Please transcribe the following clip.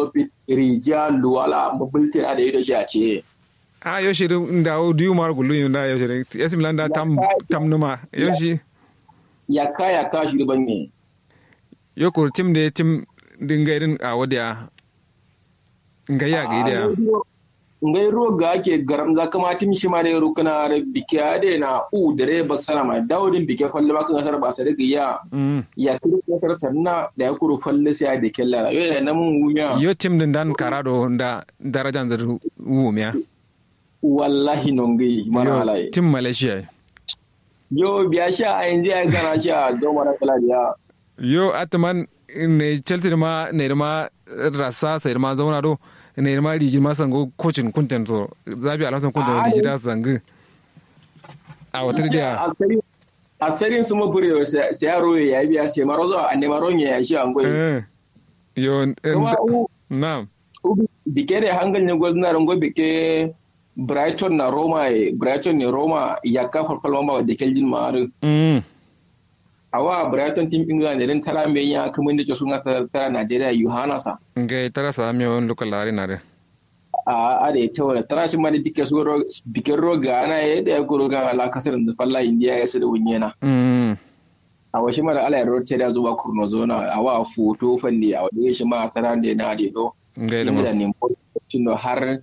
topi rija luwala mabultin a da yadda shi a ce a yo shi da o diu mar gulu yunda yo shi yasim landa tam tam numa yo shi ya ka ya ka shi ban ne yo ko tim de tim dinga irin a wadiya ngaya ga ida ngai roga ake garam za kama tim shi ma da rukuna da bike ade na u dare baksana ma daudin bike falle bakan asar ba sa daga ya ya kiri kasar sanna da ya kuru falle sai da kella yo ya namun wunya yo tim din dan karado da darajan da wumiya wallahi nongai mana alai tim malaysia yo biya sha a yanzu ya gana sha zo mara kala biya yo atman ne chelsea ma ne ma rasa sai ma zauna do ne ma riji ma sango kocin kunten to zabi alasan kunten riji da sangu a wata da a sarin su mafure sai yaro ya biya sai maro zo a nema ronye ya shi an goyi yo na bike da hangal ne gwazna rango bike brighton na roma brighton ne roma ya ka farfalma ba da keljin ma'aru awa brighton team england idan tara mai ya kuma da ke suna tara nigeria yohanasa nga tara sa mi on lokal lari na de a a da ita wala tara shi ma da bike su bike roga ana ya da ya ko roga ala kasar da falla india ya sada wunyena a washi mara ala ya rote da zuwa kurno zona a wa foto falle a wajen shi ma tara da na da do nga da ne har